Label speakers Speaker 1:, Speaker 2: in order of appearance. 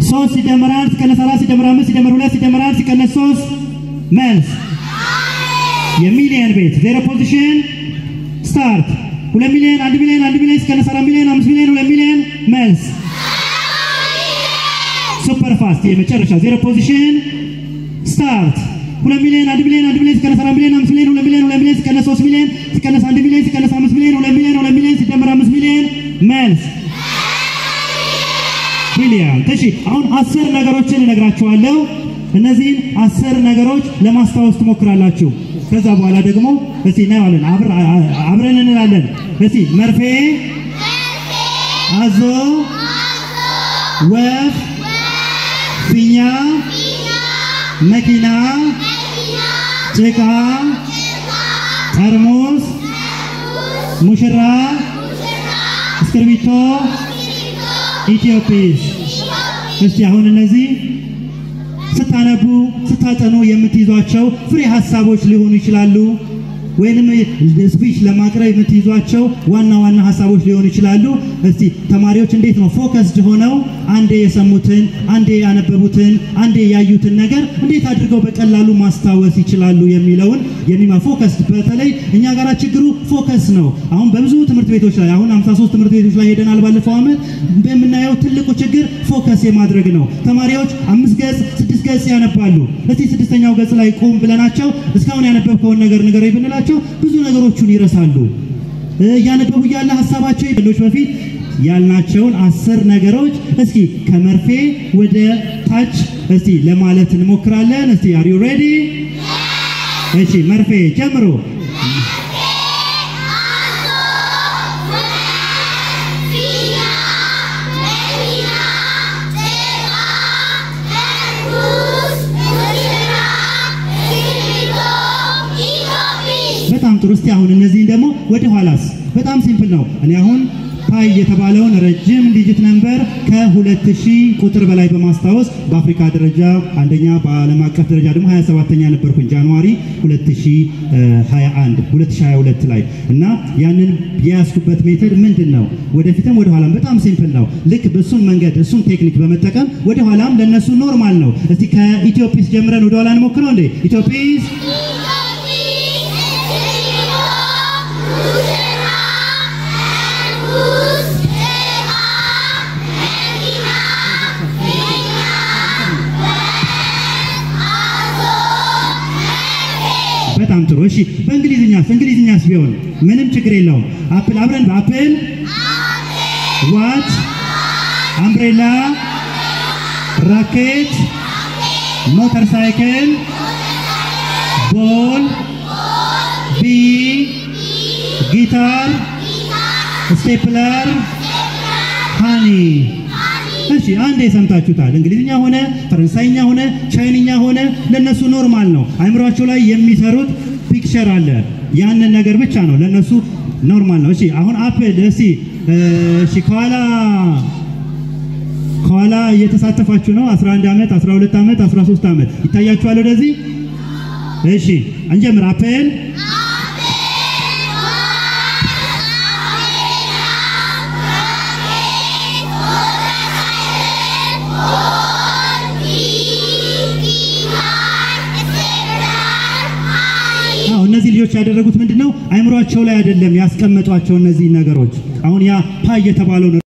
Speaker 1: ሶስት ሲደመር አንድ ሲቀነስ አራት ሲደመር አምስት ሲደመር ሁለት ሲደመር አንድ ሲቀነስ ሶስት መልስ የሚሊየን ቤት ዜሮ ፖዚሽን ስታርት ሁለት ሚሊዮን አንድ ሚሊዮን አንድ ሚሊዮን ሲቀነስ አራት ሚሊዮን አምስት ሚሊዮን ሁለት ሚሊዮን መልስ ሱፐር ፋስት የመጨረሻ ዜሮ ፖዚሽን ስታርት ሁለት ሚሊዮን አንድ ሚሊዮን አንድ ሚሊዮን ሲቀነስ አራት ሚሊዮን አምስት ሚሊዮን ሁለት ሚሊዮን ሁለት ሚሊዮን ሲቀነስ ሶስት ሚሊዮን ሲቀነስ አንድ ሚሊዮን ሲቀነስ አምስት ሚሊዮን ሁለት ሚሊዮን ሁለት ሚሊዮን ሲደመር አምስት ሚሊዮን መልስ ብሪሊያንት። እሺ አሁን አስር ነገሮችን እነግራችኋለሁ። እነዚህን አስር ነገሮች ለማስታወስ ትሞክራላችሁ። ከዛ በኋላ ደግሞ እስቲ እናየዋለን፣ አብረን እንላለን። እስቲ መርፌ፣ አዞ፣ ወፍ፣ ፊኛ፣ መኪና፣ ጭቃ፣ ጠርሙስ፣ ሙሽራ፣ እስክርቢቶ፣ ኢትዮጲስ። እስቲ አሁን እነዚህ ስታነቡ ስታጠኑ የምትይዟቸው ፍሬ ሀሳቦች ሊሆኑ ይችላሉ። ወይንም ስፒች ለማቅረብ የምትይዟቸው ዋና ዋና ሀሳቦች ሊሆኑ ይችላሉ። እስቲ ተማሪዎች እንዴት ነው ፎከስድ ሆነው አንዴ የሰሙትን፣ አንዴ ያነበቡትን፣ አንዴ ያዩትን ነገር እንዴት አድርገው በቀላሉ ማስታወስ ይችላሉ የሚለውን የሚማ ፎከስድ በተለይ እኛ ጋር ችግሩ ፎከስ ነው። አሁን በብዙ ትምህርት ቤቶች ላይ አሁን 53 ትምህርት ቤቶች ላይ ሄደናል ባለፈው ዓመት የምናየው ትልቁ ችግር ፎከስ የማድረግ ነው። ተማሪዎች አምስት ገጽ ስድስት ገጽ ያነባሉ። እስቲ ስድስተኛው ገጽ ላይ ቁም ብለናቸው እስካሁን ያነበብከውን ነገር ንገረኝ ብንላቸው ብዙ ነገሮችን ይረሳሉ። እያነበቡ እያለ ሀሳባቸው ይበሎች በፊት ያልናቸውን አስር ነገሮች እስኪ ከመርፌ ወደ ታች እስቲ ለማለት እንሞክራለን። እስቲ አር ዩ ሬዲ? እሺ መርፌ ጀምሮ በጣም ጥሩ። እስቲ አሁን እነዚህን ደግሞ ወደ ኋላስ በጣም ሲምፕል ነው። እኔ አሁን ፓይ የተባለውን ረጅም ዲጂት ነምበር ከ2000 ቁጥር በላይ በማስታወስ በአፍሪካ ደረጃ አንደኛ በዓለም አቀፍ ደረጃ ደግሞ 27ኛ ነበርኩኝ ጃንዋሪ 2021 2022 ላይ እና ያንን የያዝኩበት ሜተድ ምንድን ነው? ወደፊትም ወደ ኋላም በጣም ሲምፕል ነው። ልክ በሱን መንገድ እሱን ቴክኒክ በመጠቀም ወደ ኋላም ለነሱ ኖርማል ነው። እስቲ ከኢትዮጲስ ጀምረን ወደ ኋላ እንሞክረው እንዴ ኢትዮጲስ በጣም ጥሩ። እሺ በእንግሊዝኛስ እንግሊዝኛስ ቢሆን ምንም ችግር የለውም። አፕል አብረን በአፕል ዋት፣ አምብሬላ፣ ራኬት፣ ሞተር ሳይክል፣ ቦል፣ ቢ፣ ጊታር፣ ስቴፕለር፣ ሃኒ እሺ አንዴ ሰምታችሁታል። እንግሊዝኛ ሆነ ፈረንሳይኛ ሆነ ቻይንኛ ሆነ ለነሱ ኖርማል ነው። አይምሯቸው ላይ የሚሰሩት ፒክቸር አለ። ያንን ነገር ብቻ ነው ለነሱ ኖርማል ነው። እሺ አሁን አፕል እስቲ እሺ ከኋላ ከኋላ እየተሳተፋችሁ ነው። 11 ዓመት፣ 12 ዓመት፣ 13 ዓመት ይታያችኋል ወደዚህ። እሺ እንጀምር። አፕል እነዚህ ልጆች ያደረጉት ምንድን ነው? አይምሯቸው ላይ አይደለም ያስቀመጧቸው እነዚህ ነገሮች። አሁን ያ ፓይ የተባለው